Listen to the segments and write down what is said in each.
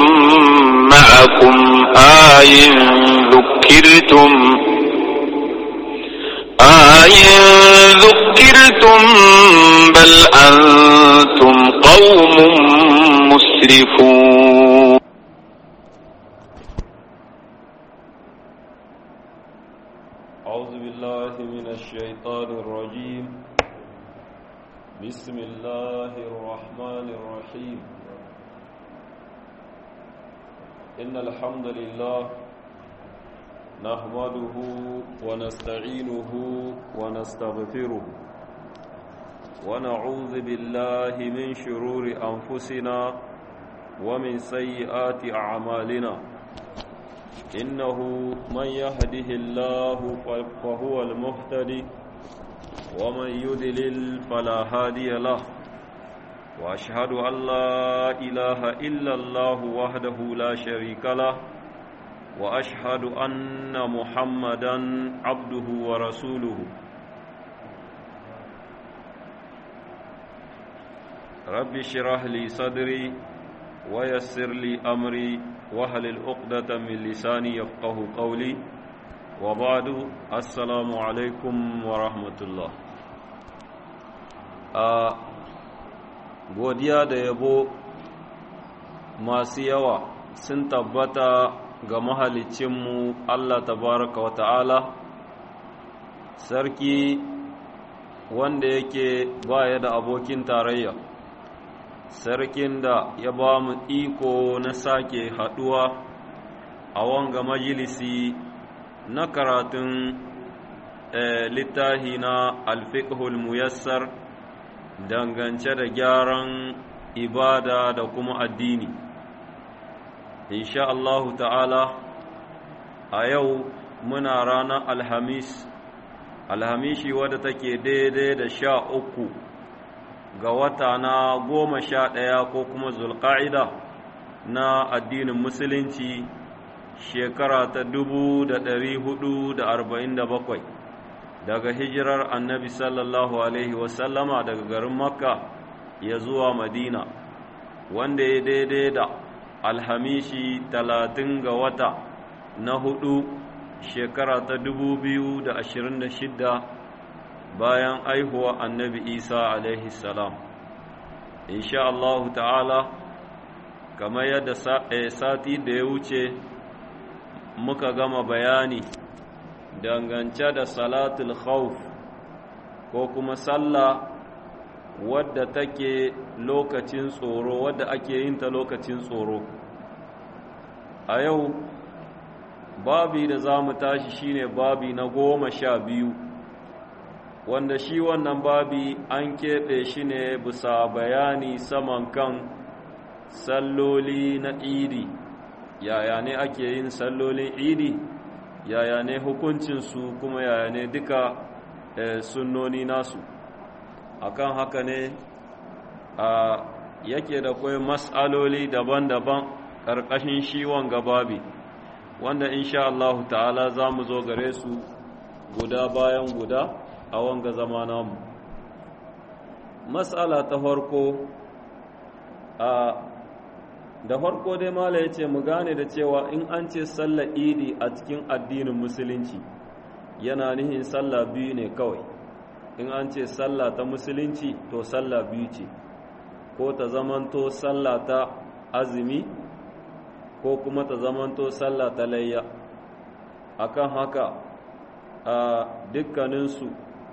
معكم آي ذكرتم آي ذكرتم بل أنتم قوم مسرفون أعوذ بالله من الشيطان الرجيم بسم الله الرحمن الرحيم إن الحمد لله نحمده ونستعينه ونستغفره ونعوذ بالله من شرور أنفسنا ومن سيئات أعمالنا إنه من يهده الله فهو المهتدي ومن يدلل فلا هادي له وأشهد أن لا إله إلا الله وحده لا شريك له وأشهد أن محمدا عبده ورسوله رب اشرح لي صدري ويسر لي أمري وهل العقدة من لساني يفقه قولي وبعد السلام عليكم ورحمة الله godiya da yabo masu yawa sun tabbata ga mahalicinmu Allah tabaraka wa ta'ala sarki wanda yake baya da abokin tarayya sarkin da ya ba mu iko na sake haɗuwa a wanga majalisi na karatun littahi na alfiqhul muyassar dangance da gyaran ibada da kuma addini insha Allahu ta'ala a yau muna ranar alhamis alhamishi wadda take daidai da sha uku ga wata na goma sha ɗaya ko kuma zulƙa'ida na addinin musulunci shekara ta dubu da ɗari hudu da arba'in da bakwai daga hijirar annabi sallallahu alaihi wasallama daga garin makka ya zuwa madina wanda ya daidai da alhamishi talatin ga wata na hudu shekara ta dubu biyu da ashirin da shidda bayan aihuwa annabi isa alaihi salam insha Allah ta'ala kamar yadda sati da ya wuce muka gama bayani dangance da salatul khawf ko kuma sallah wadda take lokacin tsoro wadda ake yin ta lokacin tsoro a yau babi da za mu tashi shine babi na goma sha biyu wanda shi wannan babi an keɓe shi ne bisa bayani saman kan salloli na idi yaya ne ake yin sallolin idi yaya ne hukuncinsu kuma yaya ne duka e, sunnoni nasu akan haka ne a yake da kwai mas'aloli daban-daban ƙarƙashin shi wanga babi wanda insha Allah ta'ala za mu zo gare su guda bayan guda a wanga zama namu matsala ta farko a da farko dai mala ya ce mu gane da cewa in an ce sallar idi a cikin addinin musulunci yana nihin sallah biyu ne kawai in an ce sallah ta musulunci to sallah biyu ce ko ta zamanto sallah ta azumi ko kuma ta zamanto sallah ta layya akan haka a dukkaninsu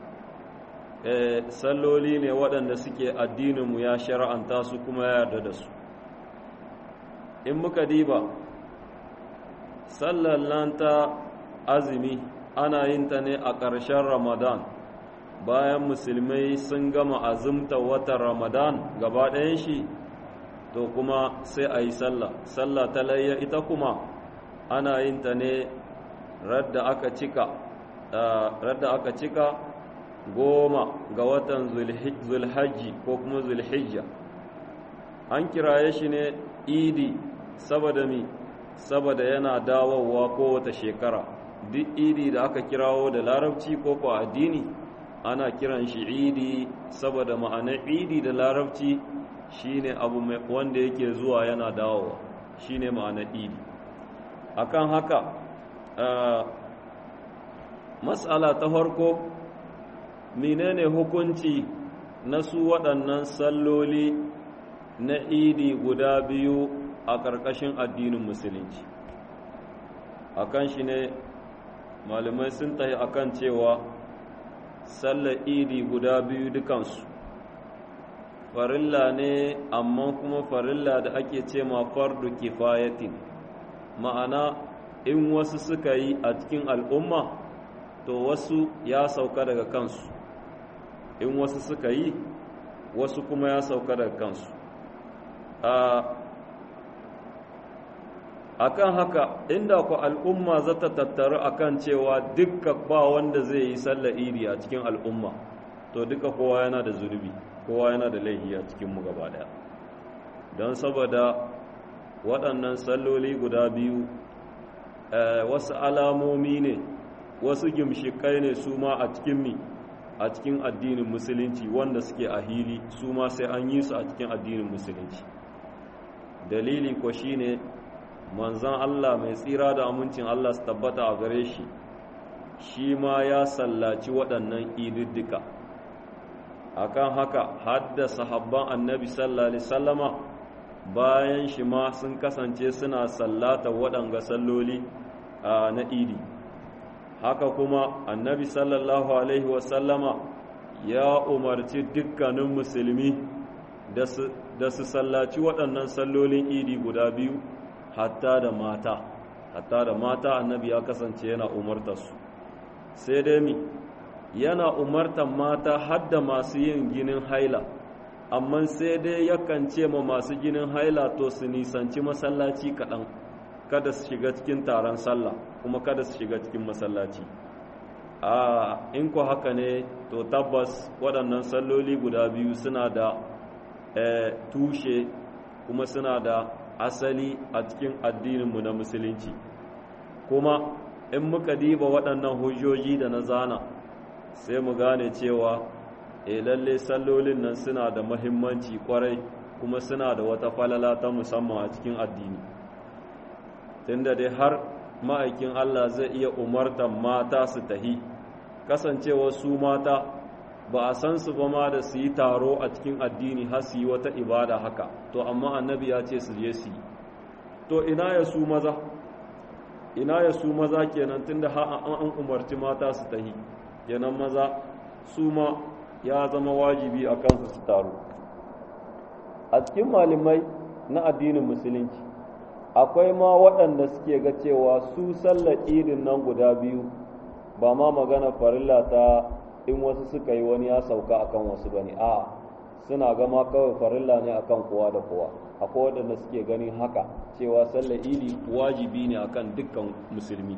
salloli ne waɗanda suke addininmu ya shara'anta su kuma ya yarda da su in muka diba sallar nan ta azumi ana yin ta ne a ƙarshen ramadan bayan musulmai sun gama azumta watan ramadan gaba ɗayan shi to kuma sai a yi sallah sallah ta layya ita kuma ana yin ta ne radda aka cika radda aka cika goma ga watan zulhajji ko kuma zulhijja an kiraye shi ne idi saboda mi saboda yana dawowa kowace shekara duk idi da aka kirawo da larabci ko ko addini ana kiran shi idi saboda ma'anar idi da larabci shine abu wanda yake zuwa yana dawowa shine ma'anar idi akan haka matsala ta farko menene hukunci na su waɗannan salloli na idi guda biyu a ƙarƙashin addinin musulunci akan shi ne malamai sun tahi akan cewa sallar idi guda biyu dukansu farilla ne amma kuma farilla da ake ce ma fardu kifayatin ma'ana in wasu suka yi a cikin al'umma to wasu ya sauka daga kansu in wasu suka yi wasu kuma ya sauka daga kansu a kan haka inda ku al'umma za ta tattaru a kan cewa dukka ba wanda zai yi sallar iri a cikin al'umma to duka kowa yana da zunubi kowa yana da laihi a cikinmu gaba daya don saboda waɗannan salloli guda biyu wasu alamomi ne wasu gimshikai ne su ma a cikin mi a cikin addinin musulunci wanda suke a hili su ma sai an yi su a cikin addinin musulunci dalili ko shine manzan Allah mai tsira da amincin Allah su tabbata a gare shi shi ma ya sallaci waɗannan ididdika akan haka hadda sahabban annabi sallallahu alaihi sallama bayan shi ma sun kasance suna sallata waɗanga salloli na idi haka kuma annabi sallallahu alaihi wasallama ya umarci dukkanin musulmi da su sallaci waɗannan sallolin idi guda biyu hatta da mata hatta da mata annabi ya kasance yana umartarsu sai dai mi yana umartar mata hadda masu yin ginin haila amma sai dai yakan ce ma masu ginin haila to su nisanci masallaci kaɗan kada su shiga cikin taron sallah kuma kada su shiga cikin masallaci a in ku haka ne to tabbas waɗannan salloli guda biyu suna da tushe kuma suna da asali a cikin addininmu na musulunci kuma in muka diba waɗannan hujjoji da na zana sai mu gane cewa e lalle sallolin nan suna da mahimmanci kwarai kuma suna da wata falala ta musamman a cikin addini tunda dai har ma'aikin Allah zai iya umartan mata su tahi kasancewa su mata ba a san su ba ma da su yi taro a cikin addini har su yi wata ibada haka to amma annabi ya ce su je su yi to ina ya su maza ina ya su maza kenan tunda har an umarci mata su tahi kenan maza su ma ya zama wajibi a kansu su taro a cikin malamai na addinin musulunci akwai ma waɗanda suke ga cewa su sallar idin nan guda biyu ba ma magana farilla ta in wasu suka yi wani ya sauka akan wasu bane a suna gama kawai farilla ne akan kowa da kowa akwai waɗanda suke ganin haka cewa sallar idi wajibi ne akan dukkan musulmi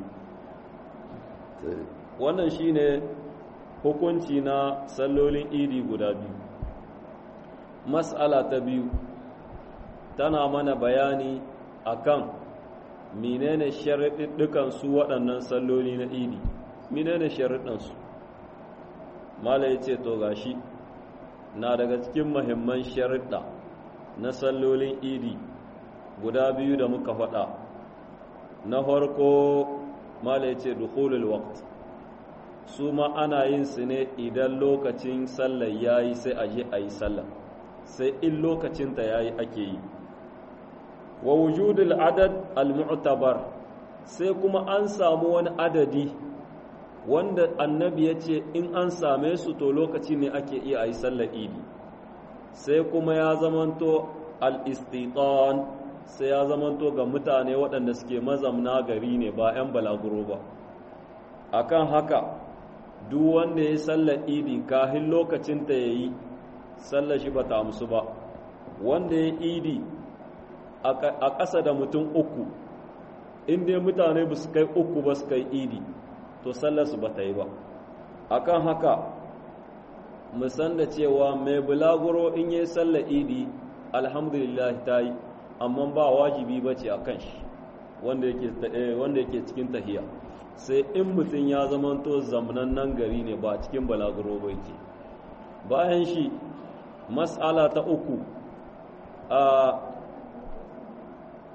wannan shine hukunci na sallolin idi guda biyu mas'ala ta biyu tana mana bayani akan menene sharaɗin su waɗannan salloli na idi menene sharaɗinsu mala ya ce to gashi na daga cikin mahimman sharaɗa na sallolin idi guda biyu da muka faɗa na farko mala ya ce dukhulul waqt su ma ana yin su ne idan lokacin sallar yayi sai a je a yi sallar sai in lokacinta yayi ake yi wa wujudul adad al-mu'tabar sai kuma an samu wani adadi wanda annabi ya ce in an same su to lokaci ne ake iya a yi sallar idi sai kuma ya zamanto al-istitan sai ya zamanto ga mutane waɗanda suke mazamna gari ne ba 'yan balaguro ba akan haka duk wanda ya sallar idi kahin lokacin ta ya yi sallar shi ba ta amsu ba wanda ya idi a ƙasa da mutum uku inda mutane ba su kai uku ba su kai idi to sallarsu ba ta yi ba akan haka musan da cewa mai bulaguro in yi sallar idi alhamdulillah ta yi amma ba wajibi ba ce a kan shi wanda yake cikin tahiya sai in mutum ya zamanto nan gari ne ba cikin balaguro ba yake bayan shi matsala ta uku a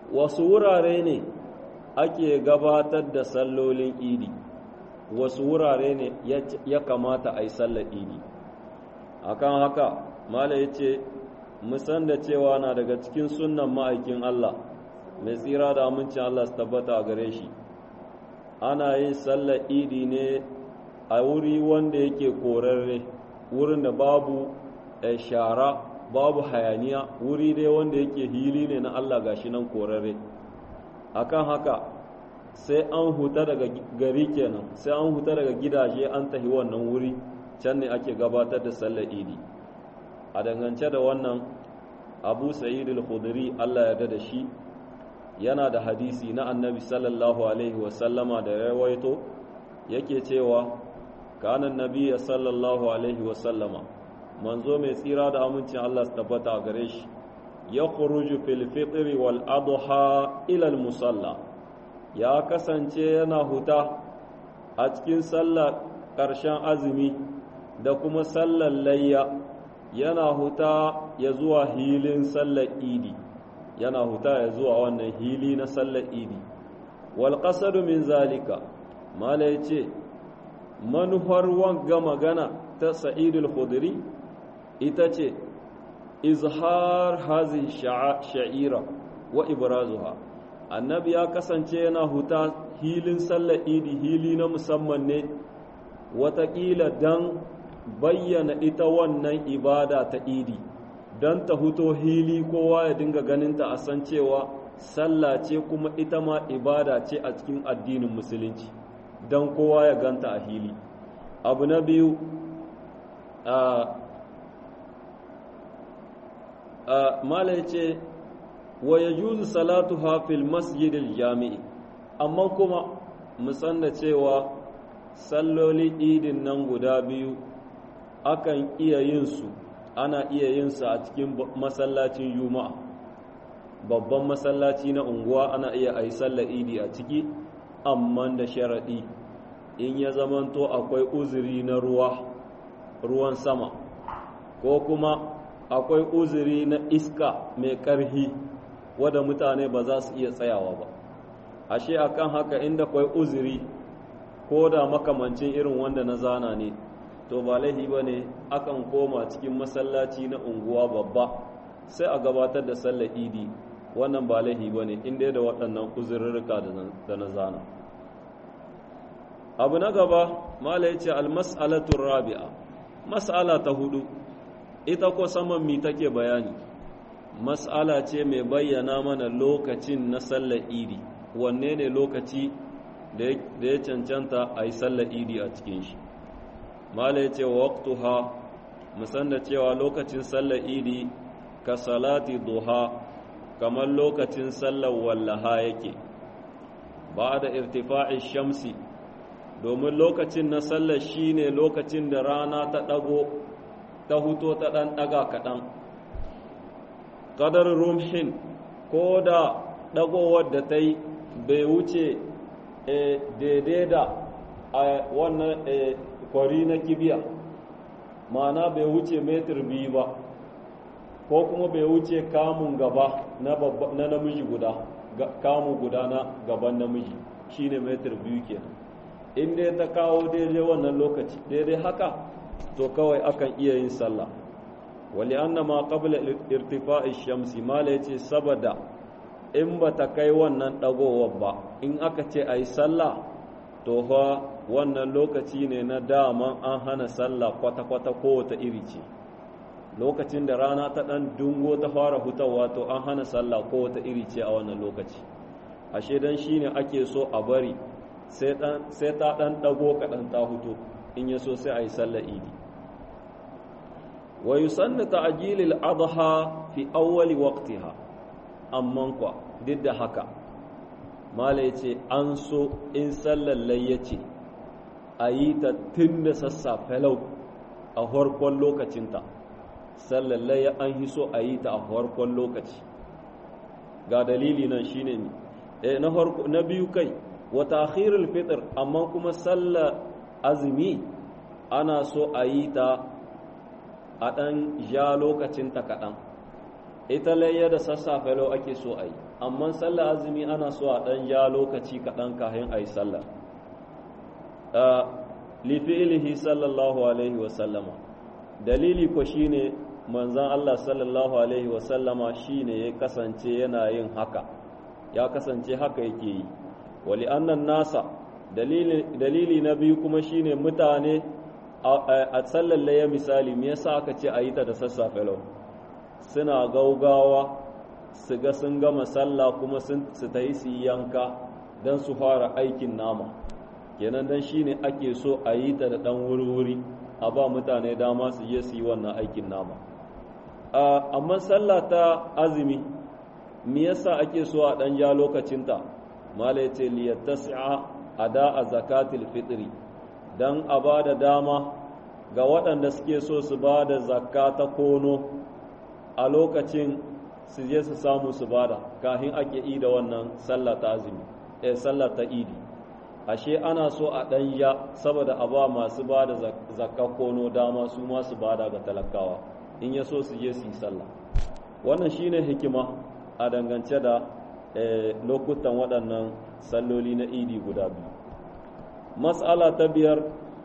wasu wurare ne ake gabatar da sallolin idi wasu wurare ne ya kamata a yi sallar idi akan haka mala ya ce musan da cewa na daga cikin sunan ma'aikin Allah mai tsira da amincin Allah su tabbata a gare shi ana yin sallar idi ne a wuri wanda yake korarre wurin da babu shara babu hayaniya wuri dai wanda yake hili ne na Allah gashi nan korarre akan haka sai an huta daga gari kenan sai an huta daga gidaje an tahi wannan wuri can ne ake gabatar da sallar idi a dangance da wannan abu sa'id al-khudri Allah ya da shi yana da hadisi na annabi sallallahu alaihi wasallama da rawaito yake cewa kanan nabiya sallallahu alaihi wasallama manzo mai tsira da amincin Allah su tabbata a gare shi ya khuruju fil fitri wal adha ila al musalla ya kasance yana huta a cikin sallar ƙarshen azumi da kuma sallar layya yana huta ya zuwa hilin sallar idi yana huta ya zuwa wannan hili na sallar idi wal qasadu min zalika mala yace manufar wanga magana ta sa'idul khudri ita ce izhar hazi sha'ira wa ibrazuha annabi ya kasance yana huta hilin sallar idi hili na musamman ne watakila dan bayyana ita wannan ibada ta idi don ta huto hili kowa ya dinga ganinta a san cewa sallah ce kuma ita ma ibada ce a cikin addinin musulunci don kowa ya ganta a hili abu na biyu mala ya ce wa ya juzu salatu hafil masjidil jami'i amma kuma musan da cewa salloli idin nan guda biyu akan iya yin su ana iya yin su a cikin masallacin juma'a babban masallaci na unguwa ana iya a yi sallar idi a ciki amma da sharaɗi in ya zamanto akwai uzuri na ruwa ruwan sama ko kuma akwai uzuri na iska mai ƙarhi wadda mutane ba za su iya tsayawa ba ashe akan haka inda akwai uzuri ko da makamancin irin wanda na zana ne to ba laifi ba ne akan koma cikin masallaci na unguwa babba sai a gabatar da sallar idi wannan ba laifi ba ne inda da waɗannan uzurrurruka da na zana abu na gaba mala ya ce almas'alatun rabi'a mas'ala ta hudu ita ko saman mi take bayani mas'ala ce mai bayyana mana lokacin na sallar idi wanne ne lokaci da ya cancanta a yi sallar idi a cikin shi mala ya ce waqtuha musan da cewa lokacin sallar idi ka salati duha kamar lokacin sallar wallaha yake ba da irtifa'i shamsi domin lokacin na sallar shi ne lokacin da rana ta ɗago ta huto ta ɗan ɗaga kaɗan ƙadar rumhin ko da ɗagowar da ta yi bai wuce daidai da a wannan kwari na kibiya ma'ana bai wuce metir biyu ba ko kuma bai wuce kamun gaba na namiji guda kamun guda na gaban namiji shine metir biyu kenan in dai ta kawo daidai wannan lokaci daidai haka to kawai akan iya yin sallah wali anna ma qabla irtifa'i shamsi mala yace saboda in ba ta kai wannan dagowar ba in aka ce ayi sallah to fa wannan lokaci ne na daman an hana sallah kwata-kwata kowace iri ce lokacin da rana ta ɗan dungo ta fara hutawa to an hana sallah kowace iri ce a wannan lokaci ashe dan shi ne ake so a bari sai ta ɗan ɗago kaɗan ta hutu in ya so sai a yi sallah idi wa yusanna ta'jilil adha fi awwali waqtiha amman kwa duk da haka mala yace an so in sallar layyace a yi ta tun da sassafe lau a farkon lokacinta sallar layya an yi so a yi ta a farkon lokaci ga dalili nan shine ne eh na farko na biyu kai wa ta'khirul fitr amma kuma sallar azumi ana so a yi ta a ɗan ja lokacinta kaɗan ita layya da sassafe lau ake so a yi amma sallar azumi ana so a ɗan ja lokaci kaɗan kahin a yi sallah lifi'ilihi sallallahu alaihi wasallama dalili ko shine manzan Allah sallallahu alaihi wasallama shine ya kasance yana yin haka ya kasance haka yake yi wali annan nasa dalili na biyu kuma shine mutane a tsallallaye misali me yasa aka ce a yi ta da sassafe lau suna gaugawa su ga sun gama sallah kuma su ta yi su yanka don su fara aikin nama kenan dan shine ake so a yi ta da ɗan wuri-wuri a ba mutane dama su je su yi wannan aikin nama amma sallah ta azumi me yasa ake so a ɗan ja lokacinta mala ya ce liyattasi'a ada a zakatil fitri don a ba da dama ga waɗanda suke so su ba da zakka ta kono a lokacin su je su samu su bada kafin ake yi da wannan sallah ta azumi eh sallah ta idi ashe ana so a ɗan ya saboda a ba masu ba da zakka kono dama su ma su bada ga talakawa in ya so su je su yi sallah wannan shine hikima a dangance da lokutan waɗannan salloli na idi guda biyu matsala ta biyar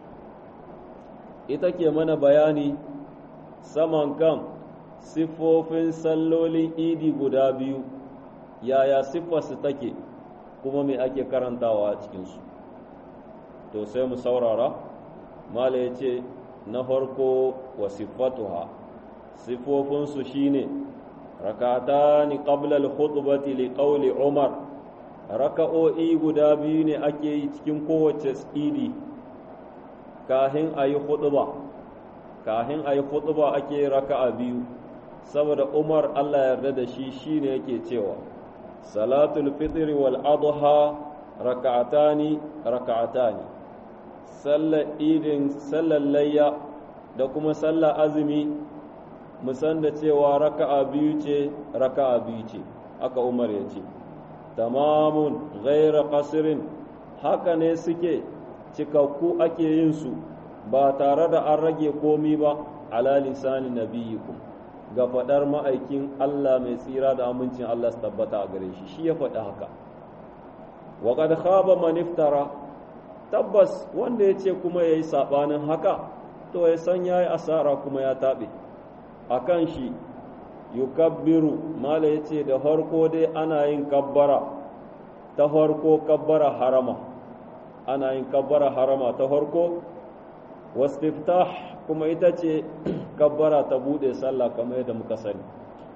ita ke mana bayani saman kan siffofin sallolin idi guda biyu yaya siffarsu take kuma me ake karantawa a cikinsu to sai mu saurara mala ya ce na farko wa siffatuha siffofinsu shine rakatani qabla al-khutbati li qawli umar raka'o'i guda biyu ne ake yi cikin kowace idi kahin ayi khutba kahin ayi khutba ake raka'a biyu saboda umar Allah yarda da shi shine yake cewa salatul fitr wal adha raka'atani raka'atani sallar idin sallar layya da kuma sallar azumi musan da cewa raka'a biyu ce raka'a biyu ce aka umar ya ce tamamun ghaira qasirin haka ne suke cikakku ake yin su ba tare da an rage komi ba ala lisani nabiyikum ga faɗar ma'aikin Allah mai tsira da amincin Allah su tabbata a gare shi shi ya faɗi haka wa qad khaba man iftara tabbas wanda ya ce kuma yayi sabanin haka to ya san yayi asara kuma ya tabe akan shi yukabbiru mala yace da farko dai ana yin kabbara ta farko kabbara harama ana yin kabbara harama ta farko wastiftah kuma ita ce kabbara ta bude sallah kamar yadda muka sani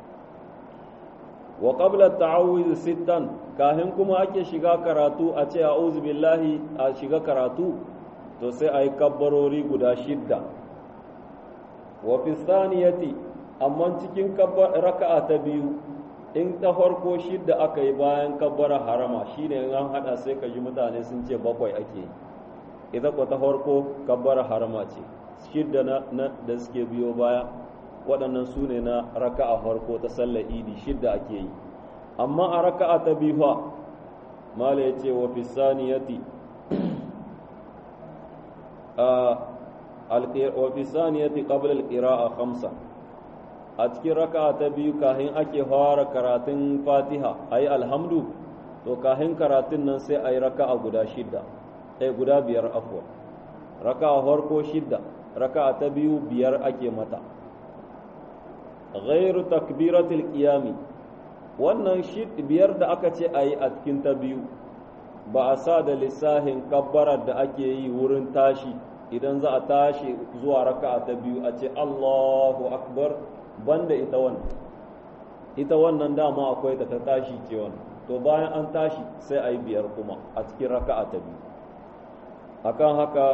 wa qabla ta'awuz sittan kahin kuma ake shiga karatu a ce a'udhu billahi a shiga karatu to sai ayi kabbarori guda shidda wa fi thaniyati amma cikin raka'a ta biyu in ta farko shidda aka yi bayan kabbara harama shine in an hada sai ka ji mutane sun ce bakwai ake yi ita ko ta farko kabbara harama ce shidda na da suke biyo baya waɗannan su ne na raka'a farko ta sallar idi shidda ake yi amma a raka'a ta biyu fa mala ya ce wa fi saniyati wa fi saniyati qabla al-qira'a khamsa a cikin raka'a ta biyu kahin ake fara karatun fatiha ayi alhamdu to kahin karatun nan sai ayi raka'a guda shidda eh guda biyar afwa raka'a farko shidda raka'a ta biyu biyar ake mata ghairu takbiratul qiyami wannan shid biyar da aka ce ayi a cikin ta biyu ba a sa da lissahin kabbarar da ake yi wurin tashi idan za a tashi zuwa raka'a ta biyu a ce Allahu akbar banda ita wannan ita wannan dama akwai ta ta tashi ce wannan to bayan an tashi sai a yi biyar kuma a cikin raka'a ta biyu akan haka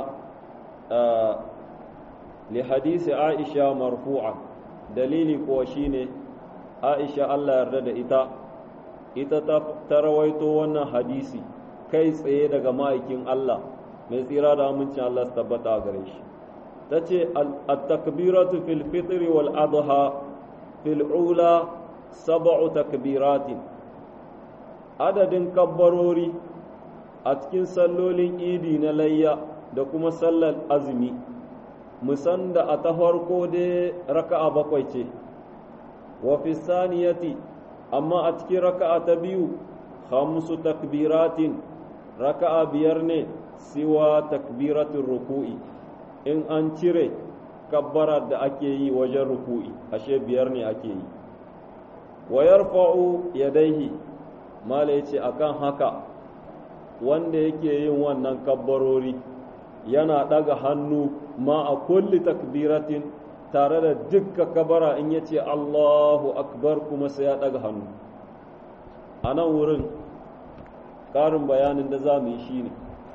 li hadisi aisha marfu'a dalili kuwa shine aisha Allah yarda da ita ita ta rawaito wannan hadisi kai tsaye daga ma'aikin Allah mai tsira da amincin Allah su tabbata a gare shi ta ce at-takbiratu fil fitri wal adha fil ula sab'u takbiratin adadin kabbarori a cikin sallolin idi na layya da kuma sallar azumi musan da a ta farko dai raka'a bakwai ce wa fi saniyati amma a cikin raka'a ta biyu khamsu takbiratin raka'a biyar ne siwa takbiratin ruku'i in an cire kabbara da ake yi wajen ruku'i ashe biyar ne ake yi wa yarfa'u yadaihi mala yace akan haka wanda yake yin wannan kabbarori yana daga hannu ma a kulli takbiratin tare da dukkan kabara in yace Allahu akbar kuma sai ya daga hannu a nan wurin ƙarin bayanin da za mu yi shine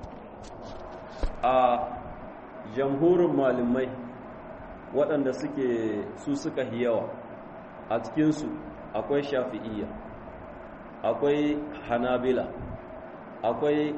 a jamhurin malamai waɗanda suke su suka yawa a cikinsu akwai shafi'iyya akwai hanabila akwai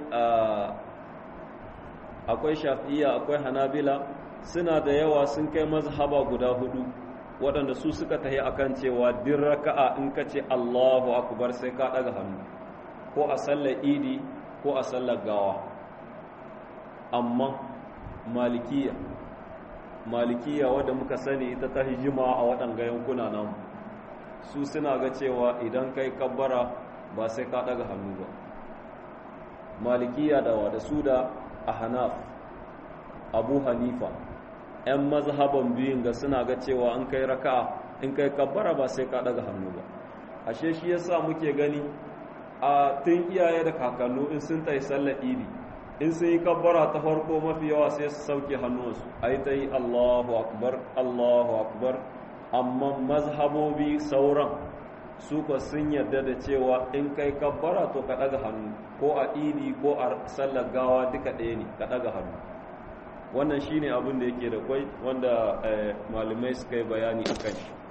akwai shafi'iyya akwai hanabila suna da yawa sun kai mazhaba guda hudu waɗanda su suka tahi akan cewa din raka'a in ka ce Allahu akbar sai ka ɗaga hannu ko a sallar idi ko a sallar gawa amma malikiya malikiya wadda muka sani ita ta hijima a waɗanga yankuna namu su suna ga cewa idan kai kabbara ba sai ka ɗaga hannu ba malikiya da wa da su da ahnaf abu hanifa 'yan mazhaban biyun ga suna ga cewa in kai raka'a in kai kabbara ba sai ka ɗaga hannu ba ashe shi yasa muke gani a tun iyaye da kakannu in sun tayi sallar idi in sun yi kabbara ta farko mafi yawa sai su sauke hannunsu ai ta yi allahu akbar allahu akbar amma mazhabobi sauran su ka sun yarda da cewa in kai kabbara to ka ɗaga hannu ko a idi ko a sallar gawa duka ɗaya ne ka ɗaga hannu wannan shine abin da yake da kwai wanda malamai suka yi bayani a kan shi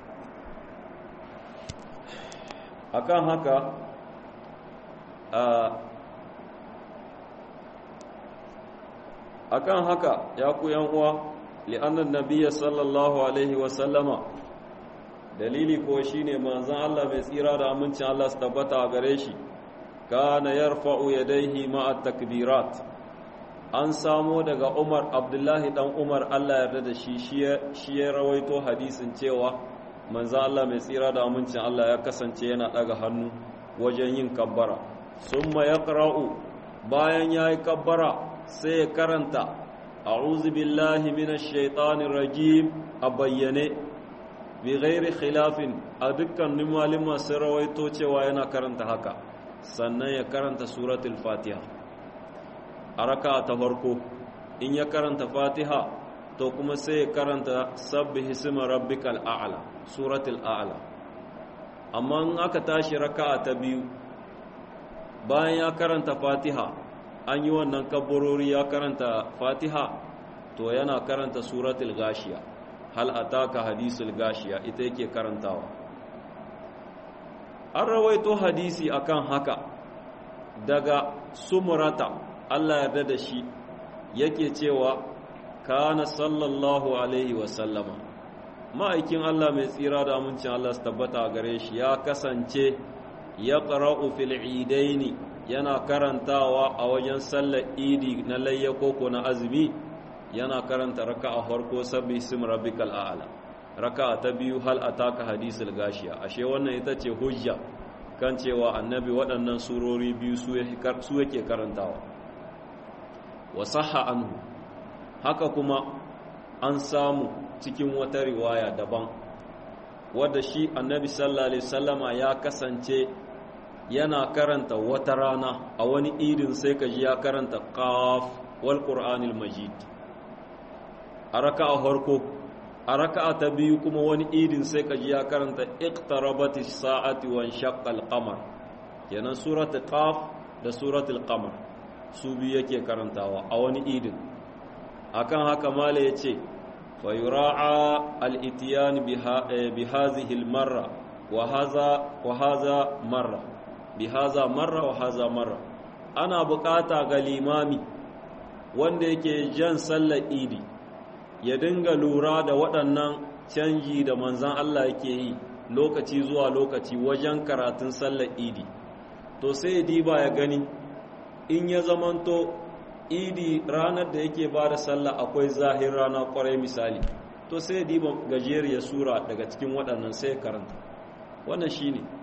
akan haka akan haka ya ku yan uwa li'annan nabiyya sallallahu alaihi wa sallama dalili ko shine manzon Allah mai tsira da amincin Allah su tabbata a gare shi kana yarfa'u yadayhi ma'a takbirat an samo daga Umar Abdullahi dan Umar Allah yarda da shi shi ya rawaito hadisin cewa manzon Allah mai tsira da amincin Allah ya kasance yana daga hannu wajen yin kabbara summa yaqra'u bayan yayi kabbara sai ya karanta a'udhu billahi minash shaitanir rajim a bayyane bi ghairi khilafin a dukkanin malama sun rawaito cewa yana karanta haka sannan ya karanta suratul fatiha a raka ta farko in ya karanta fatiha to kuma sai ya karanta sabbi hisima rabbikal a'la suratul a'la amma in aka tashi raka'a ta biyu bayan ya karanta fatiha an yi wannan kabbarori ya karanta fatiha to yana karanta suratul gashiya hal ataka hadisul gashiya ita yake karantawa an rawaito hadisi akan haka daga sumurata Allah yarda da shi yake cewa kana sallallahu alaihi wasallama ma'aikin Allah mai tsira da amincin Allah su tabbata gare shi ya kasance ya ƙara'u fil idaini yana karantawa a wajen sallar idi na layya koko na azumi yana karanta raka a farko sabbi sim rabbikal a'la raka ta biyu hal ataka hadisul gashiya ashe wannan ita ce hujja kan cewa annabi waɗannan surori biyu su yake karantawa wa sahha anhu haka kuma an samu cikin wata riwaya daban wadda shi annabi sallallahu alaihi wasallama ya kasance yana karanta wata rana a wani idin sai ka ji ya karanta qaf wal qur'anil majid a raka'a farko a raka'a ta biyu kuma wani idin sai ka ji ya karanta iqtarabatis sa'ati wa shaqqal qamar kenan suratul qaf da suratul qamar su biyu yake karantawa a wani idin akan haka mala yace fa yura'a al-ityan bi hadhihi al-marra wa hadha wa hadha marra bi hadha marra wa hadha marra ana bukata ga limami wanda yake jan sallar idi ya dinga lura da waɗannan canji da manzan Allah yake yi lokaci zuwa lokaci wajen karatun sallar idi to sai ya diba ya gani in ya zamanto idi ranar da yake ba da sallah akwai zahir rana kwarai misali to sai ya diba gajeriyar sura daga cikin waɗannan sai ya karanta wannan shi ne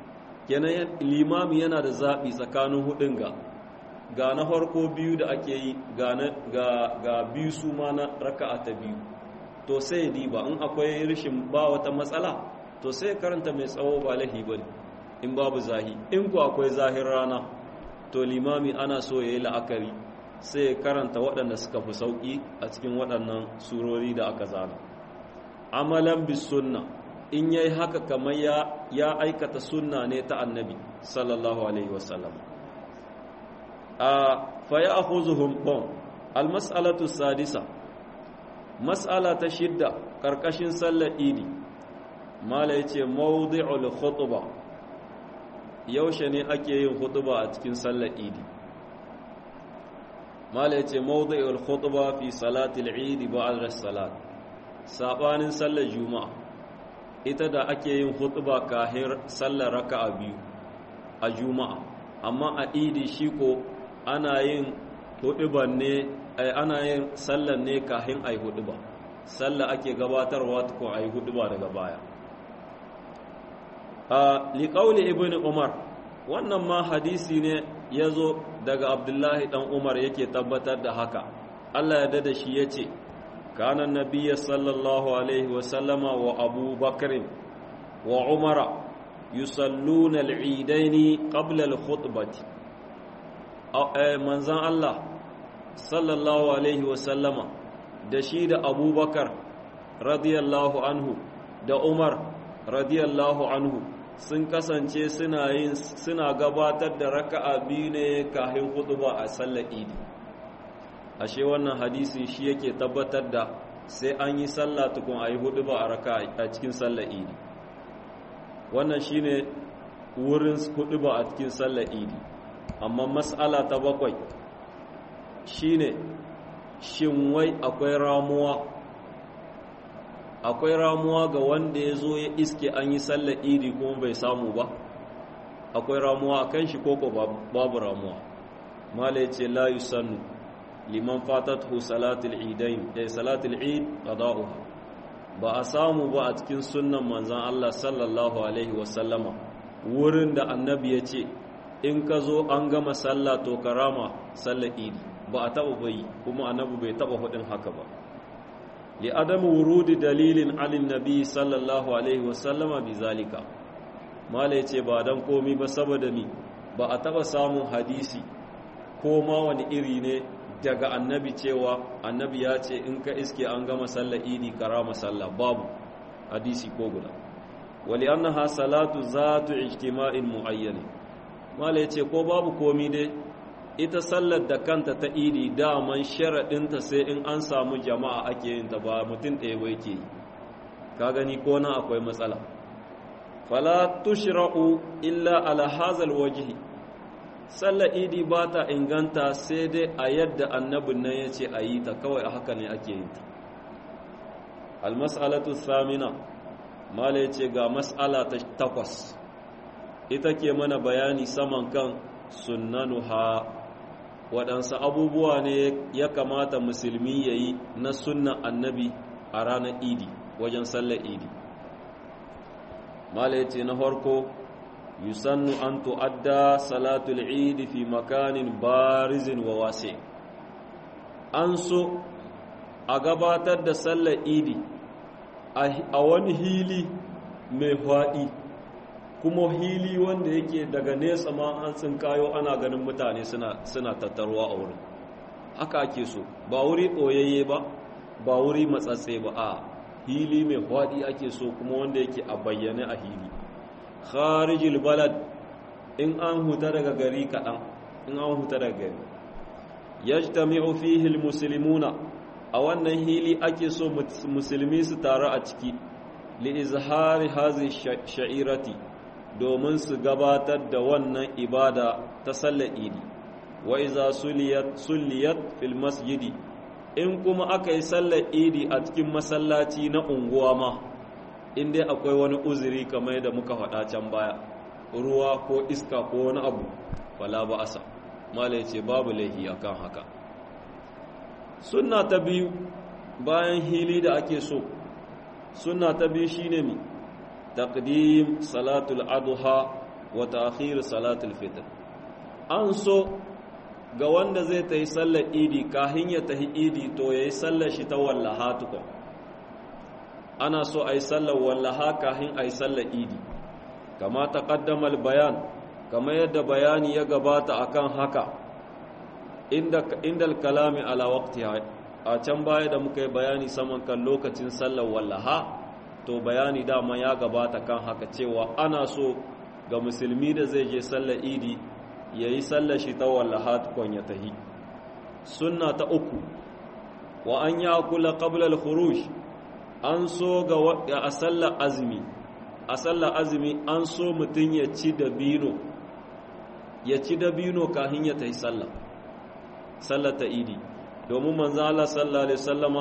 kenan limami yana da zaɓi tsakanin hudun ga ga na farko biyu da ake yi ga biyu su ma na raka'a ta biyu to sai diba in akwai rishin ba wata matsala to sai karanta mai tsawo ba lahi ba in babu zahi in ku akwai zahir rana to limami ana so ya yi la'akari sai karanta waɗanda suka fi sauƙi a cikin waɗannan surori da aka zana amalan bis sunna in yayi haka kamar ya ya aikata sunna ne ta annabi sallallahu alaihi wasallam a fa ya'khuzuhum bom al mas'alatu sadisa mas'ala ta shidda karkashin sallar idi mala yace mawdi'ul khutba yaushe ne ake yin khutba a cikin sallar idi mala yace mawdi'ul khutba fi salatil idi ba'da salat sabanin sallar juma'a ita da ake yin khutba kahir sallar raka'a biyu a juma'a amma a idi shi ko ana yin huduban ne ana yin sallar ne kahin ai huduba sallar ake gabatarwa ko ai huduba daga baya a liqauli ibn umar wannan ma hadisi ne yazo daga abdullahi dan umar yake tabbatar da haka Allah ya dada shi yace كان النبي صلى الله عليه وسلم وأبو بكر وعمر يصلون العيدين قبل الخطبة منزان الله صلى الله عليه وسلم دشيد أبو بكر رضي الله عنه da Umar radiyallahu anhu sun kasance suna yin suna gabatar da raka'a biyu ne kafin khutba a sallar Idi ashe wannan hadisi shi yake tabbatar da sai an yi sallah tukun a yi hudu ba a raka a cikin sallar idi wannan shi ne wurin hudu ba a cikin sallar idi amma matsala ta bakwai shi ne shin wai akwai ramuwa akwai ramuwa ga wanda ya zo ya iske an yi sallar idi kuma bai samu ba akwai ramuwa a kan shi koko babu ramuwa mala ya ce la yusannu liman fatathu salatul idain eh salatul eid qada'uha ba a samu ba a cikin sunnan manzon Allah sallallahu alaihi wasallama wurin da annabi ya ce in ka zo an gama sallah to karama sallar idi ba a taba bai kuma annabi bai taba hudin haka ba li adam wurudi dalilin alin nabi sallallahu alaihi wasallama bi zalika mala yace ba dan komi ba saboda ni ba a taba samun hadisi ko ma wani iri ne daga annabi cewa annabi ya ce in ka iske an gama sallar idi karama sallah babu hadisi ko guda wali annaha salatu zatu ijtima'in muayyan mala yace ko babu komi dai ita sallar da kanta ta idi daman sharadin ta sai in an samu jama'a ake yin ta ba mutum ɗaya ba yake yi ka gani ko na akwai matsala fala tushra'u illa ala hazal wajhi sallar idi ba ta inganta sai dai a yadda annabin nan ya ce a yi ta kawai a haka ne ake yin ta almas'alatu samina mala ya ce ga mas'ala ta takwas ita ke mana bayani saman kan sunnanuha waɗansu abubuwa ne ya kamata musulmi ya yi na sunnan annabi a ranar idi wajen sallar idi mala ya ce na farko yusannu an tu'adda salatul eid fi makanin barizin wa wasi an so a gabatar da sallar idi a wani hili mai faɗi kuma hili wanda yake daga nesa ma an sun kayo ana ganin mutane suna tattarwa a wurin haka ake so ba wuri ɓoyayye ba ba wuri matsatse ba a hili mai faɗi ake so kuma wanda yake a bayyane a hili kharijil balad in an huta daga gari kaɗan in an huta daga gari yajtami'u fihi almuslimuna a wannan hili ake so musulmi su taru a ciki li izhari hazi sha'irati domin su gabatar da wannan ibada ta sallar idi wa iza suliyat suliyat fil masjidi in kuma aka yi sallar idi a cikin masallaci na unguwa ma in dai akwai wani uzuri kamar yadda muka faɗa can baya ruwa ko iska ko wani abu wala ba asa mala ce babu laihi akan haka sunna ta biyu bayan hili da ake so sunna ta biyu shine mi taqdim salatul adha wa ta'khir salatul fitr an so ga wanda zai ta yi sallar idi kahin ya tahi idi to ya yi sallar shi ta wallaha tukun ana so a yi sallar wallaha kahin a yi sallar idi kama ta ƙaddamar bayan kama yadda bayani ya gabata akan haka inda kalami ala waqti a can baya da muka yi bayani saman kan lokacin sallar wallaha to bayani dama ya gabata kan haka cewa ana so ga musulmi da zai je sallar idi ya yi sallar shi ta wallaha tukon ya tahi sunna ta uku wa an ya kula qabla al-khuruj an so ga a sallar azumi a sallar azumi an so mutum ya ci dabino ya ci dabino kafin ya tahi sallah sallar ta idi domin manzo Allah sallallahu alaihi wasallama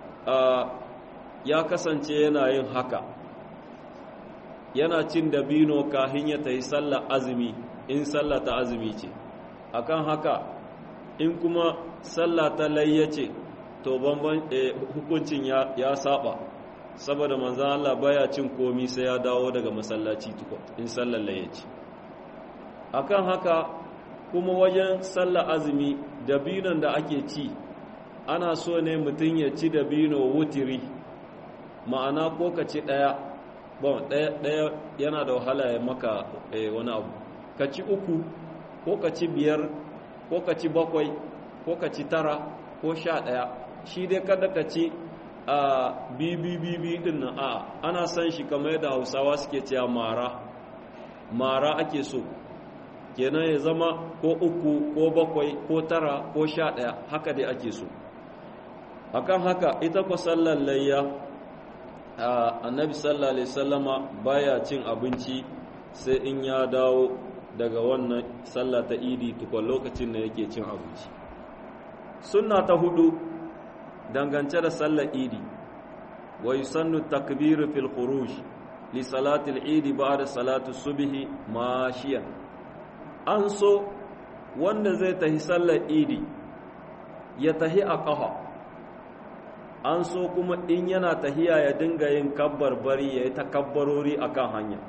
ya kasance yana yin haka yana cin dabino kafin ya tahi sallar azumi in sallah ta azumi ce akan haka in kuma sallah ta layya ce to banban hukuncin ya saba saboda manzan Allah baya cin komi sai ya dawo daga masallaci tukun in sallar layya ce akan haka kuma wajen sallar azumi dabinon da ake ci ana so ne mutum ya ci dabino wutiri ma'ana ko ka ci ɗaya bon ɗaya yana da wahala ya maka wani abu ka ci uku ko ka ci biyar ko ka ci bakwai ko ka ci tara ko sha ɗaya shi dai kada ka ci a bibi din nan a ana san shi kamar yadda hausawa suke cewa mara mara ake so kenan ya zama ko uku ko bakwai ko tara ko sha ɗaya haka dai ake so akan haka ita kwa sallar layya annabi sallallahu alaihi sallama baya cin abinci sai in ya dawo daga wannan sallah ta idi tukwa lokacin da yake cin abinci sunna ta hudu dangance da sallar idi wa yusannu takbiru fil khuruj li salati al-idi ba'da salatu subhi mashiyan an so wanda zai tahi sallar idi ya tahi a ƙafa an so kuma in yana tahiya ya dinga yin kabbar bari ya yi takabbarori a kan hanya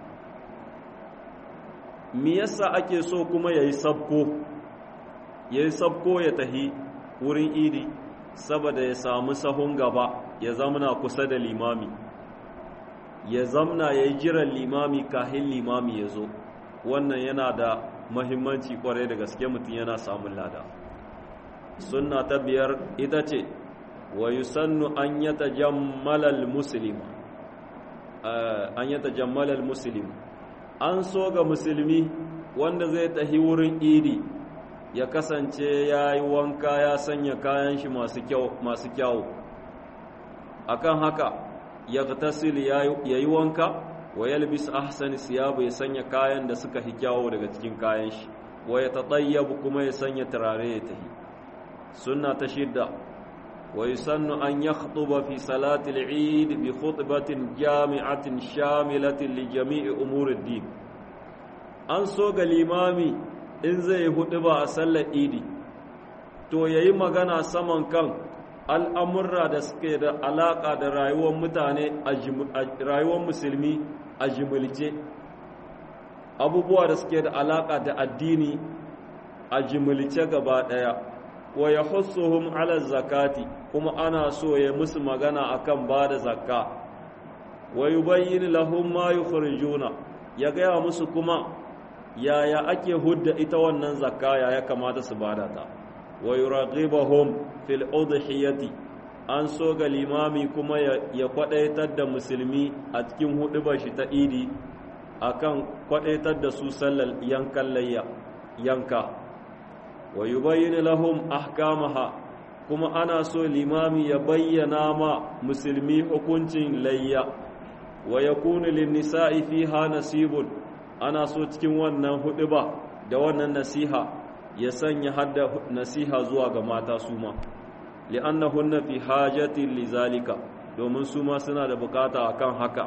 me yasa ake so kuma ya yi sabko ya yi sabko ya tahi wurin idi saboda ya samu sahun gaba ya zamna kusa da limami ya zamna ya yi jiran limami kahin limami ya zo wannan yana da mahimmanci kwarai da gaske mutum yana samun lada sunna ta biyar ita ce wa yusannu an yatajammala al-muslim an yatajammala al-muslim an so ga musulmi wanda zai tahi wurin idi ya kasance ya yi wanka ya sanya kayan shi masu kyau masu kyau akan haka ya tasil ya yi wanka wa yalbis ahsani siyabu ya sanya kayan da suka hi kyawo daga cikin kayan shi wa ya tatayyabu kuma ya sanya turare ya tahi sunna ta shidda ويسن أن يخطب في صلاة العيد بخطبة جامعة شاملة لجميع أمور الدين an so ga limami in zai hudu ba a sallar idi to ya yi magana saman kan al'amurra da suke da alaƙa da rayuwar mutane a rayuwar musulmi a jimilce abubuwa da suke da alaƙa da addini a jimilce gaba ɗaya wa ya hussuhum ala zakati kuma ana so ya musu magana akan ba da zakka wa yubayyin lahum ma yukhrijuna ya gaya musu kuma yaya ake hudda ita wannan zakka ya ya kamata su bada ta wa yuraqibahum fil udhiyati an so ga limami kuma ya kwadaitar da musulmi a cikin hudubar shi ta idi akan kwadaitar da su sallar yankan layya yanka wa yubayyin lahum ahkamaha kuma ana so limami ya bayyana ma musulmi hukuncin layya wa yakunu lin nisa'i fiha nasibun ana so cikin wannan huduba da wannan nasiha ya sanya hadda nasiha zuwa ga mata su ma li'annahunna fi hajatin lizalika domin su ma suna da bukata akan haka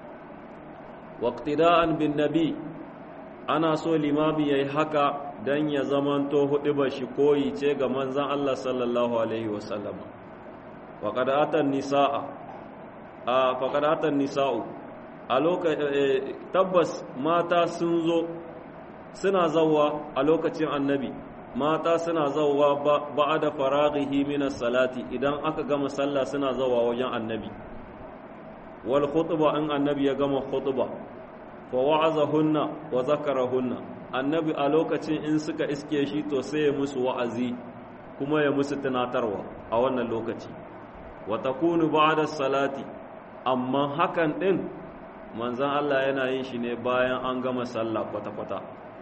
waqtida'an bin nabi ana so limami yayi haka dan ya zamanto huduba shi koyi ce ga manzon Allah sallallahu alaihi wasallam faqad atan nisaa a faqad atan nisa'u a lokacin tabbas mata sun zo suna zawwa a lokacin annabi mata suna zawwa ba'da faraghihi min salati idan aka gama sallah suna zawwa wajen annabi wal khutba in annabi ya gama khutba fa wa'azahunna wa zakarahunna annabi a lokacin in suka iske shi to sai ya musu wa'azi kuma ya musu tunatarwa a wannan lokaci wa takunu ba'da salati amma hakan din manzon Allah yana yin shi ne bayan an gama sallah kwata-kwata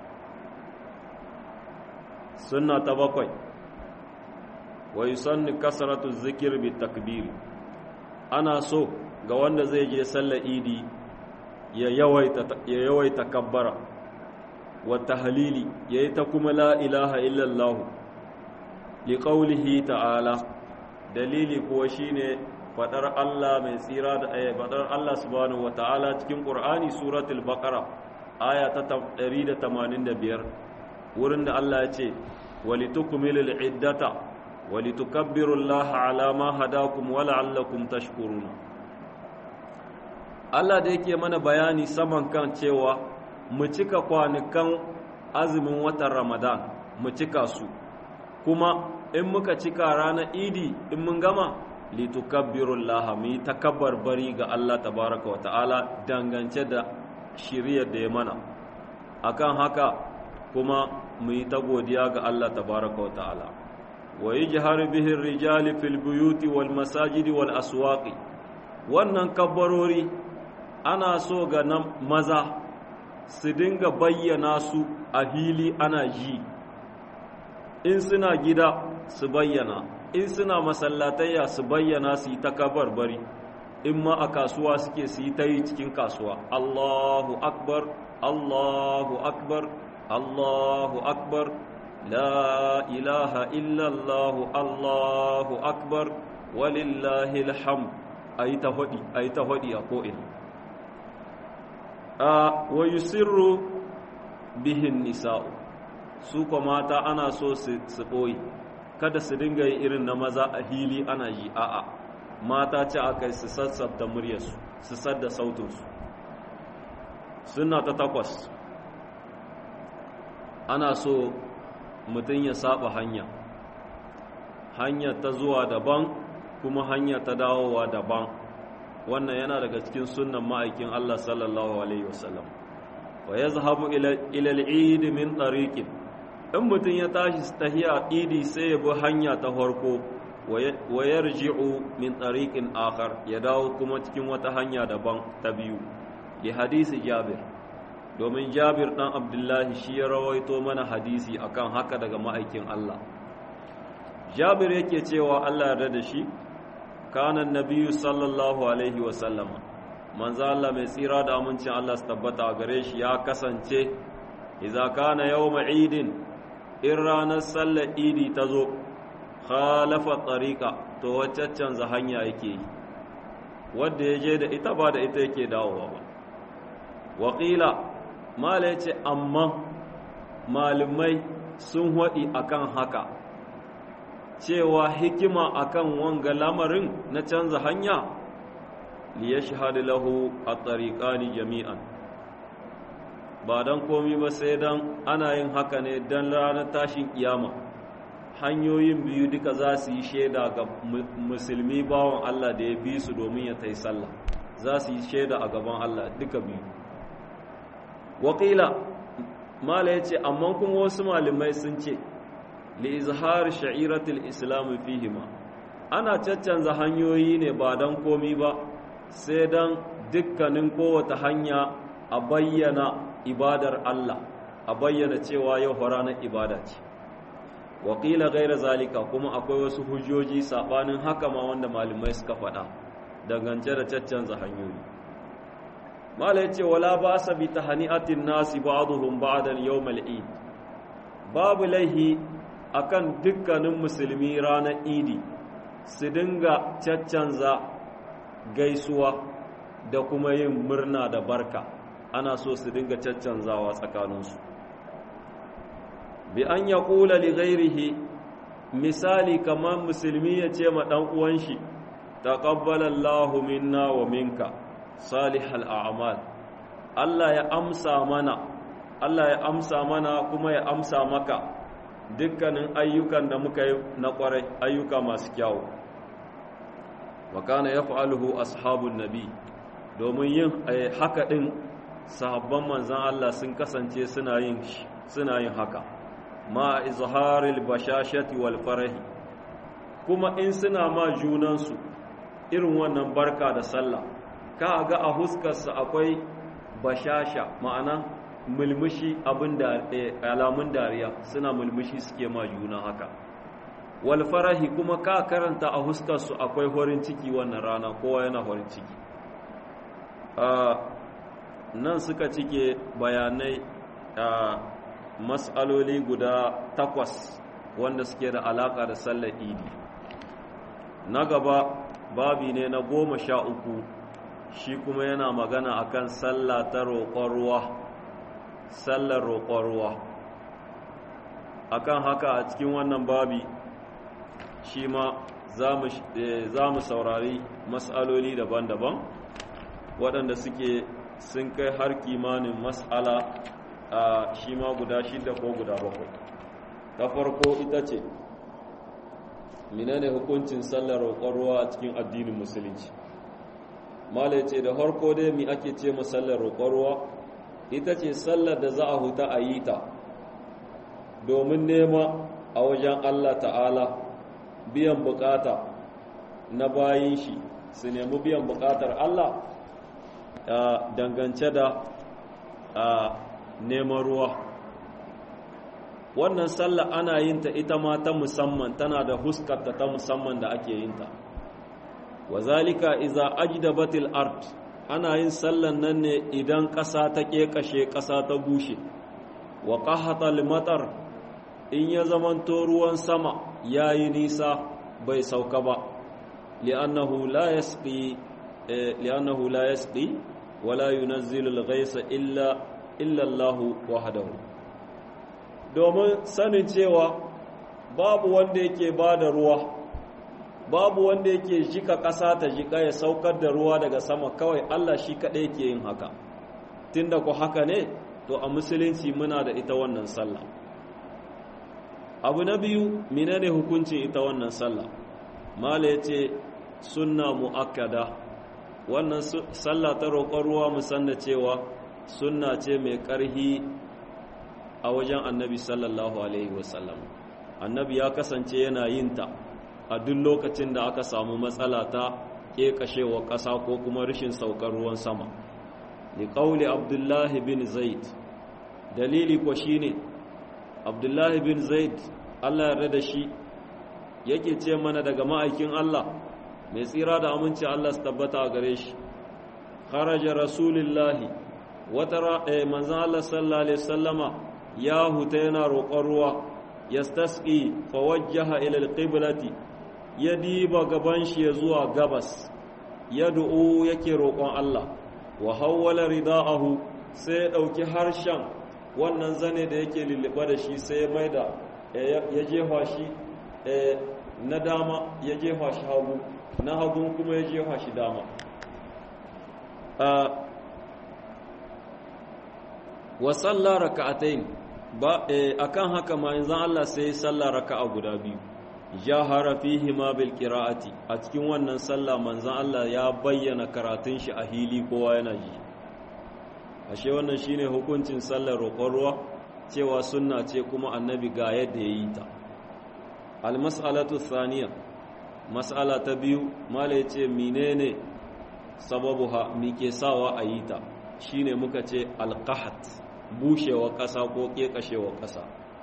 sunna ta bakwai wa yusanni kasratu zikir bi takbiri ana so ga wanda zai je sallar idi ya yawaita kabbara wa tahlili yayi ta kuma la ilaha illallah li qawlihi ta'ala dalili kuwa shine fadar Allah mai tsira da aya fadar Allah subhanahu wata'ala cikin Qur'ani suratul baqara aya ta 185 wurin da Allah ya ce walitukmilul iddata walitukabbirullaha ala ma hadakum wa la'allakum tashkuruna Allah da yake mana bayani saman kan cewa mu cika kwanukan azumin watan Ramadan mu cika su kuma in muka cika ranar idi in mun gama litukabbirullaha mu yi takabbar bari ga Allah tabaraka wa ta'ala dangance da shiriyar da ya mana akan haka kuma mu yi ta godiya ga Allah tabaraka wa ta'ala wa yajharu bihi rijali fil buyuti wal masajidi wal aswaqi wannan kabbarori ana so ga nan maza su dinga bayyana su a hili ana ji in suna gida su bayyana in suna masallatayya su bayyana su yi ta bari in ma a kasuwa suke su yi ta yi cikin kasuwa allahu akbar allahu akbar allahu akbar la ilaha illallahu allahu akbar walillahi alhamd a yi ta hudi a ko'ina a wa yusirru bihin nisa'u su kuma mata ana so su ɓoye kada su dinga yi irin na maza a hili ana yi a'a mata ce aka su sassabta muryarsu su sadda sautinsu suna ta takwas ana so mutum ya saba hanya hanya ta zuwa daban kuma hanya ta dawowa daban wannan yana daga cikin sunnan ma'aikin Allah sallallahu alaihi wasallam wa yazhabu ila al-eid min tariqin in mutum ya tashi tahiya idi sai ya bi hanya ta farko wa yarji'u min tariqin akhar ya dawo kuma cikin wata hanya daban ta biyu li hadisi Jabir domin Jabir dan Abdullahi shi ya rawaito mana hadisi akan haka daga ma'aikin Allah Jabir yake cewa Allah ya da shi kana nabiyyu sallallahu alaihi wa sallama manzo Allah mai tsira da amincin Allah su tabbata gare shi ya kasance idza kana yawma idin in ranar sallar idi ta zo khalafa tsarika to wacce canza hanya yake yi wadda ya je da ita ba da ita yake dawowa ba waƙila mala ya ce amma malumai sun haɗi akan haka cewa hikima akan wanga lamarin na canza hanya liya shahadu lahu a tsarikani jami'an ba don komi ba sai don ana yin haka ne don ranar tashin kiyama hanyoyin biyu duka za su yi shaida ga musulmi bawan Allah da ya bi su domin ya tai sallah za su yi shaida a gaban Allah duka biyu waƙila mala ya ce amma kuma wasu malamai sun ce li izhar sha'iratul islam fihima ana caccanza hanyoyi ne ba don komi ba sai don dukkanin kowace hanya a bayyana ibadar Allah a bayyana cewa yau ranar ibada ce waƙila gaira zalika kuma akwai wasu hujjoji saɓanin haka ma wanda malamai suka faɗa dangance da caccanza hanyoyi malai ce wala ba sa bi tahani'atin nasi ba'dhum ba'dan yawmal eid babu laihi akan dukkanin musulmi ranar idi su dinga caccanza gaisuwa da kuma yin murna da barka ana so su dinga caccanzawa tsakaninsu bi an ya kula li ghairihi misali kamar musulmi ya ce ma ɗan uwan shi taqabbalallahu minna wa minka salihal a'mal Allah ya amsa mana Allah ya amsa mana kuma ya amsa maka dukkanin ayyukan da muka yi na kwarai ayyuka masu kyawu wa kana yaf'aluhu ashabun nabi domin yin haka din sahabban manzon Allah sun kasance suna yin suna yin haka ma izharil bashashati wal farahi kuma in suna ma junansu irin wannan barka da sallah ka ga a huskarsa akwai bashasha ma'ana mulmushi abin da alamun dariya suna mulmushi suke ma juna haka wal farahi kuma ka karanta a huskarsu akwai horin ciki wannan rana kowa yana horin ciki nan suka cike bayanai a mas'aloli guda takwas wanda suke da alaka da sallar idi na gaba babi ne na goma sha uku shi kuma yana magana akan sallah ta roƙon ruwa sallar roƙon ruwa akan haka a cikin wannan babi shi ma za mu saurari mas'aloli daban-daban waɗanda suke sun kai har kimanin mas'ala a shi ma guda shida ko guda bakwai ta farko ita ce menene hukuncin sallar roƙon ruwa a cikin addinin musulunci mala ce da harko dai mi ake ce sallar roƙon ruwa ita ce sallar da za a huta a yi ta domin nema a wajen Allah ta'ala biyan bukata na bayin shi su nemi biyan bukatar Allah dangance da neman ruwa wannan sallah ana yin ta ita ma ta musamman tana da huskarta ta musamman da ake yin ta wa zalika iza ajdabatil ard ana yin sallan nan ne idan ƙasa ta ƙeƙashe ƙasa ta bushe wa qahatal matar in ya zamanto ruwan sama yayi nisa bai sauka ba li'annahu la yasqi li'annahu la yasqi wala yunazzilu al-ghaysa illa illa Allah wahdahu domin sanin cewa babu wanda yake bada ruwa babu wanda yake jika ƙasa ta jika ya saukar da ruwa daga sama kawai Allah shi kaɗai ke yin haka tunda ku haka ne to a musulunci muna da ita wannan sallah abu na biyu menene hukuncin ita wannan sallah mala ya ce sunna mu'akkada wannan sallah ta roƙon ruwa musanna cewa sunna ce mai ƙarhi a wajen annabi sallallahu alaihi wasallam annabi ya kasance yana yin ta a duk lokacin da aka samu matsala ta ƙeƙashewa ƙasa ko kuma rashin saukar ruwan sama li ƙauli abdullahi bin zaid dalili ko shine abdullahi bin zaid allah yarda da shi yake ce mana daga ma'aikin allah mai tsira da aminci allah su tabbata a gare shi kharaja rasulillahi wata manzan allah sallallahu alaihi sallama ya huta yana roƙon ruwa yastasqi fa wajjaha ila alqiblati ya diba gaban shi ya zuwa gabas ya du'u yake roƙon Allah wa hawwala rida'ahu sai ya ɗauki harshen wannan zane da yake lulluɓa da shi sai ya maida ya jefa shi na dama ya jefa shi hagu na hagun kuma ya jefa shi dama wa sallah raka'atayn ba akan haka ma yanzu Allah sai sallah raka'a guda biyu jahara fihi ma bil qira'ati a cikin wannan sallah manzon Allah ya bayyana karatun shi a hili kowa yana ji ashe wannan shine hukuncin sallar roƙon ruwa cewa sunna ce kuma annabi ga yadda yayi ta al mas'alatu thaniya mas'ala ta biyu mala yace menene sababuha mi ke sawa a yi ta shine muka ce al qahat bushewa ƙasa ko ƙeƙashewa ƙasa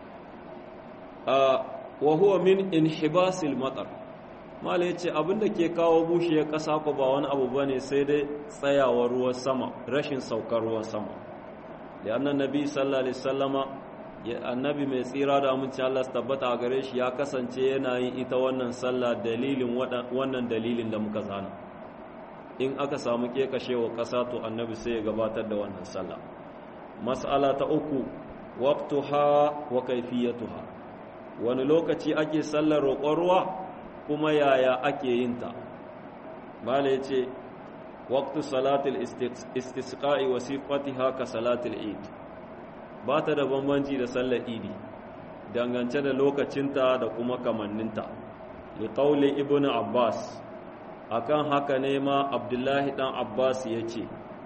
wa huwa min inhibasil matar mala yace abinda ke kawo bushewar ƙasa ko ba wani abu bane sai dai tsayawar ruwan sama rashin saukar ruwan sama da annan nabi sallallahu alaihi wasallama annabi mai tsira da aminci Allah su tabbata a gare shi ya kasance yana yin ita wannan sallah dalilin wannan dalilin da muka zana in aka samu ƙeƙashewa ƙasa to annabi sai ya gabatar da wannan sallah mas'ala ta uku waqtuha wa kayfiyatuha wani lokaci ake sallar roƙon ruwa kuma yaya ake yin ta bala yace waqtu salatil istisqa'i wa sifatiha ka salatil eid ba ta da bambanci da sallar idi dangance da lokacinta da kuma kamanninta li qawli ibnu abbas akan haka ne ma abdullahi dan abbas ya ce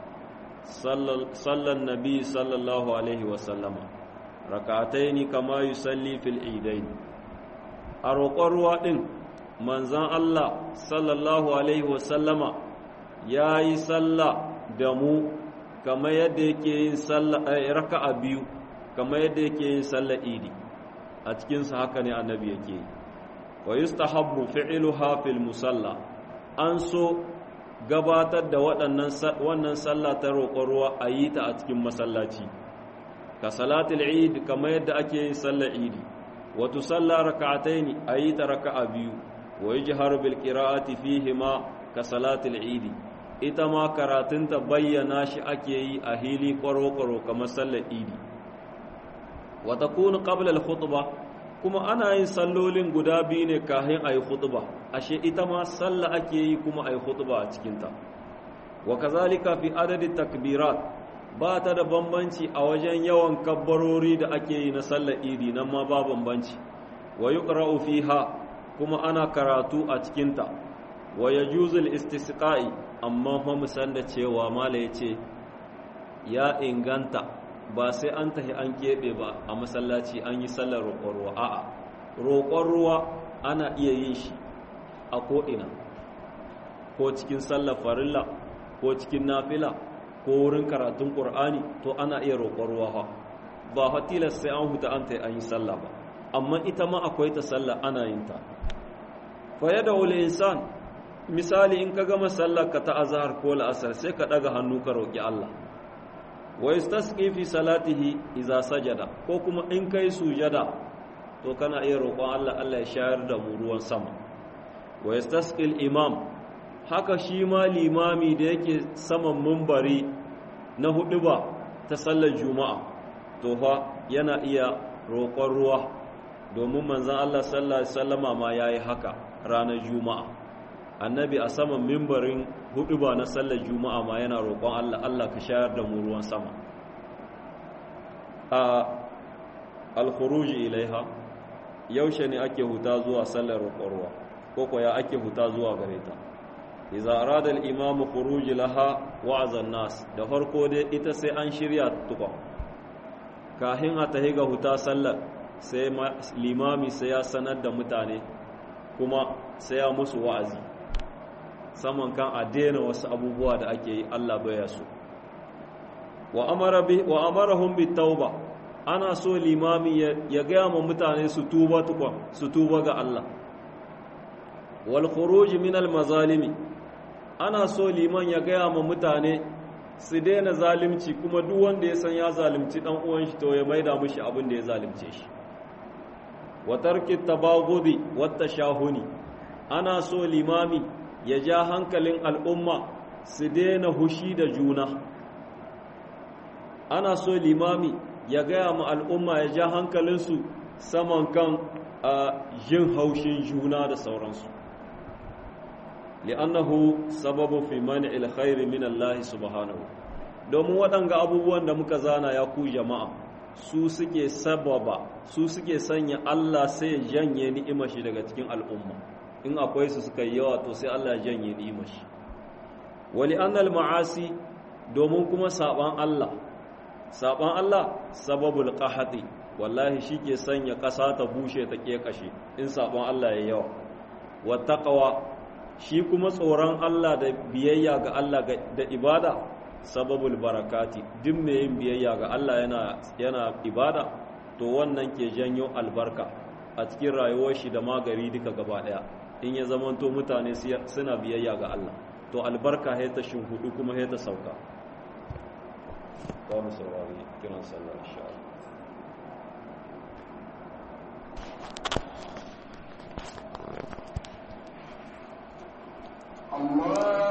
sallan nabi sallallahu alaihi wasallama rakataini kama yusalli fil idain a roƙon ruwa ɗin manzan Allah sallallahu alaihi wasallama ya yi salla da mu kama yadda yake yin raka a biyu kama yadda yake yin salla idi a cikinsa haka ne annabi yake yi wa yustahabbu fi'luha fil musalla an so gabatar da wannan sallah ta roƙon ruwa a yi ta a cikin masallaci ka salatul eid kamar yadda ake yin sallar idi wa tusalla rak'ataini a yi ta raka'a biyu wa yajharu bil qira'ati fihi ma ka salatul eid ita ma karatun ta bayyana shi ake yi a hili kwaro-kwaro kamar sallar idi wa takunu qabla al khutbah kuma ana yin sallolin guda biyu ne kahin a yi khutba ashe ita ma sallah ake yi kuma a yi khutba a cikinta wa kazalika fi adadin takbirat ba ta da bambanci a wajen yawan kabbarori da ake yi na sallar idi nan ma ba bambanci wa yuqra'u fiha kuma ana karatu a cikinta wa yajuzul istisqa'i amma fa musan da cewa mala yace ya inganta ba sai an tahi an keɓe ba a masallaci an yi sallar roƙon ruwa a'a roƙon ruwa ana iya yin shi a ko'ina ko cikin sallar farilla ko cikin nafila ko wurin karatun ƙur'ani to ana iya roƙon ruwa ha ba hatilas sai an huta an tahi an yi sallah ba amma ita ma akwai ta sallah ana yin ta fa da wule insan misali in ka gama sallar ka ta azhar ko la'asar sai ka ɗaga hannu ka roƙi Allah wa yastasqi fi salatihi idza sajada ko kuma in kai sujada to kana iya roƙon Allah Allah ya shayar da mu ruwan sama wa yastasqi imam haka shi ma limami da yake saman mumbari na hudu ba ta sallar juma'a to fa yana iya roƙon ruwa domin manzon Allah sallallahu alaihi wasallama ma yayi haka ranar juma'a annabi a saman mimbarin hudu ba na sallar juma'a ma yana roƙon Allah Allah ka shayar da mu ruwan sama a alkhuruji ilaiha yaushe ne ake huta zuwa sallar roƙon ruwa ko ko ya ake huta zuwa gare ta idza arada al-imam khuruj laha wa'za nas da farko dai ita sai an shirya tukwa kahin a tahi ga huta sallar sai limami sai ya sanar da mutane kuma sai ya musu wa'azi saman kan a daina wasu abubuwa da ake yi Allah baya so wa amara bi wa amarahum bit tauba ana so limami ya gaya ma mutane su tuba tukwa su tuba ga Allah wal khuruj min al mazalimi ana so liman ya gaya ma mutane su daina zalimci kuma duk wanda ya san ya zalimci dan uwan shi to ya maida mishi abin da ya zalimce shi wa tarki tabaghudi wat tashahuni ana so limami ya ja hankalin al'umma su daina hushi da juna ana so limami ya gaya ma al'umma ya ja hankalinsu saman kan jin haushin juna da sauransu li'annahu sababu fi mani alkhairi min Allah subhanahu domin waɗanga abubuwan da muka zana ya ku jama'a su suke sababa su suke sanya Allah sai ya janye ni'imar shi daga cikin al'umma in akwai su suka yi yawa to sai Allah ya janye ni'imar shi wali annal ma'asi domin kuma saban Allah saban Allah sababul qahati wallahi shike sanya ƙasa ta bushe ta kekashe in saban Allah ya yawa wa taqwa shi kuma tsoron Allah da biyayya ga Allah da ibada sababul barakati duk mai yin biyayya ga Allah yana yana ibada to wannan ke janyo albarka a cikin rayuwar shi da magari duka gaba daya in ya zamanto mutane suna biyayya ga Allah to albarka ya ta hudu kuma ya ta sauka ba mu saurari kiran sallar insha Allah